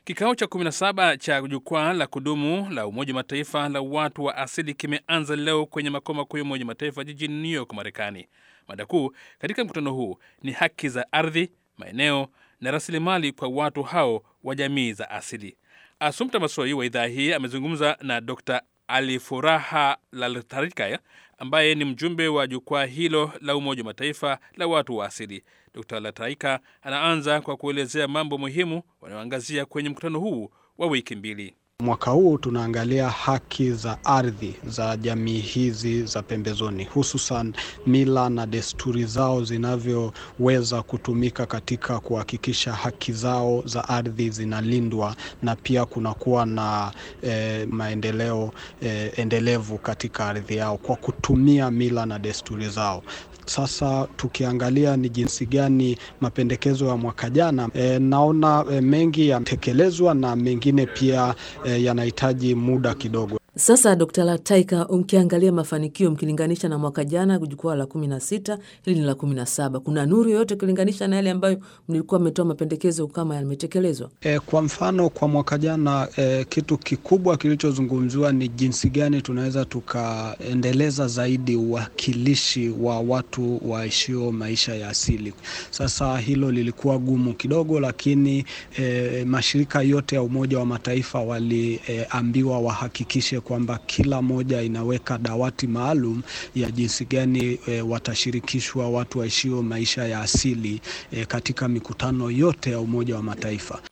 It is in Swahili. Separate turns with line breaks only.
Kikao cha 17 cha jukwaa la kudumu la Umoja wa Mataifa la watu wa asili kimeanza leo kwenye makao makuu ya Umoja wa Mataifa jijini New York, Marekani. Mada kuu katika mkutano huu ni haki za ardhi, maeneo na rasilimali kwa watu hao wa jamii za asili. Asumta Masoi wa idhaa hii amezungumza na Dr Alifuraha Laltarika ambaye ni mjumbe wa jukwaa hilo la Umoja wa Mataifa la watu wa asili. Dr Laltarika anaanza kwa kuelezea mambo muhimu wanayoangazia kwenye mkutano huu wa wiki mbili.
Mwaka huu tunaangalia haki za ardhi za jamii hizi za pembezoni, hususan mila na desturi zao zinavyoweza kutumika katika kuhakikisha haki zao za ardhi zinalindwa na pia kunakuwa na eh, maendeleo eh, endelevu katika ardhi yao kwa kutumia mila na desturi zao. Sasa tukiangalia ni jinsi gani mapendekezo ya mwaka jana e, naona e, mengi yatekelezwa na mengine pia e, yanahitaji muda kidogo.
Sasa Dkt. Lataika, mkiangalia mafanikio mkilinganisha na mwaka jana jukwaa la kumi na sita hili ni la kumi na saba kuna nuru yoyote ukilinganisha na yale ambayo mlikuwa mmetoa mapendekezo kama yametekelezwa?
E, kwa mfano kwa mwaka jana e, kitu kikubwa kilichozungumziwa ni jinsi gani tunaweza tukaendeleza zaidi uwakilishi wa watu waishio maisha ya asili. Sasa hilo lilikuwa gumu kidogo, lakini e, mashirika yote ya Umoja wa Mataifa waliambiwa e, wahakikishe kwamba kila moja inaweka dawati maalum ya jinsi gani e, watashirikishwa watu waishio maisha ya asili e, katika mikutano yote ya Umoja wa Mataifa.